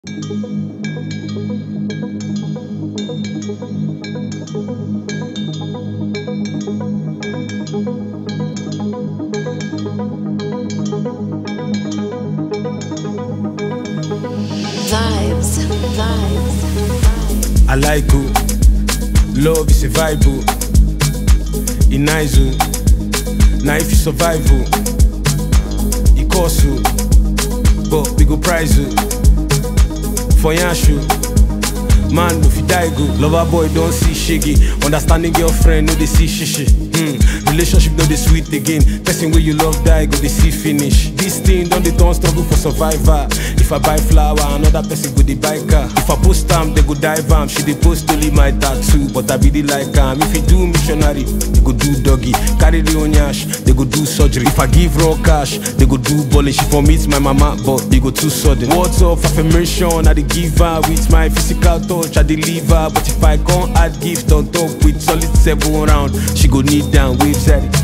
Vibes, vibes, I like you. Love is a vibe. oh. It nice. oh. Now if you survive, oh, it cost you. But we go prize you. For Yanshu. Man, if you die go, lover boy don't see shaggy. Understanding girlfriend, no they see shishi. Hmm. Relationship no they sweet again. Person where you love die, go they see finish. This thing don't they don't struggle for survivor. If I buy flower, another person go they buy car. If I post time, they go dive am. She they post only my tattoo, but I be the like am. If you do missionary, they go do doggy. Carry the onyash, they go do surgery. If I give raw cash, they go do bullish. She for meet my mama, but they go too sudden. Words of affirmation, I they give her with my physical touch, I deliver. But if I can't add gift on top with solid seven round, she go kneel down, waves at it.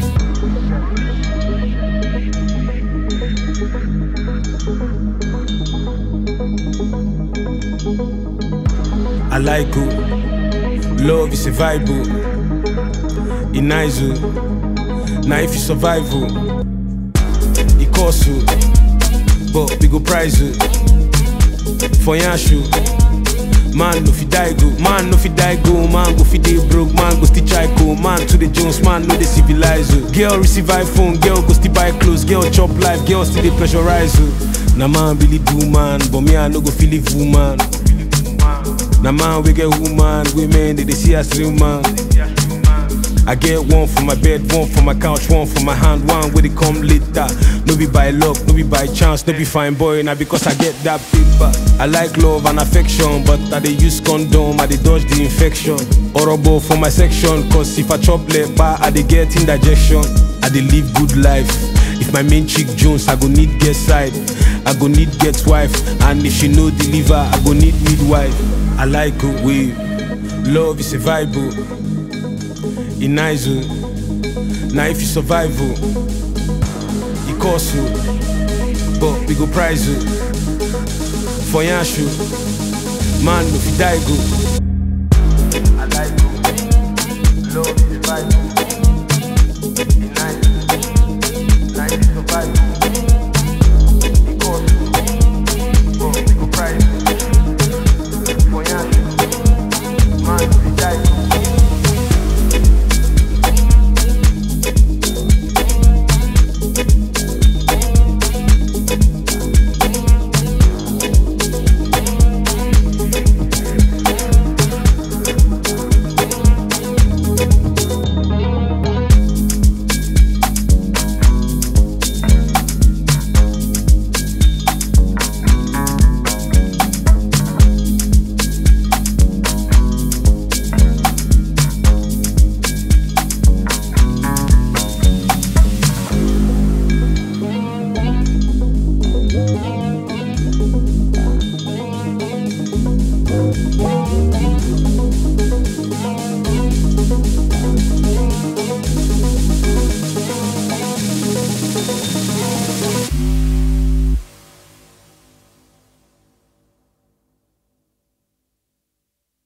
I like you. Love is a vibe. oh. It nice. oh. Now if you survive, oh, it cost you. But we go prize you. For Yanshu. Man no fi die go, man no fi die go, man go fi dey broke, man go still try go, man to the Jones, man no dey civilize you. Girl receive iPhone, girl go still buy clothes, girl chop life, girl still dey pressurize you. Na man really do man, but me I no go feel it woman. Na man we get woman, women they, they see as real man. I get one for my bed, one for my couch, one for my hand, one where they come later. No be by luck, no be by chance, no be fine boy, now because I get that paper. I like love and affection, but I dey use condom, I dey dodge the infection. Horrible for my section, cause if I chop lepa, I dey get indigestion. I dey live good life. If my main chick Jones, I go need get side. I go need get wife, and if she no deliver, I go need midwife. I like good way. Love is a vibe. oh. It nice. oh. Now if you survive, oh, it cost you. But we go prize you. For Yanshu. Man, if you die, go. I like you. Love is a vibe.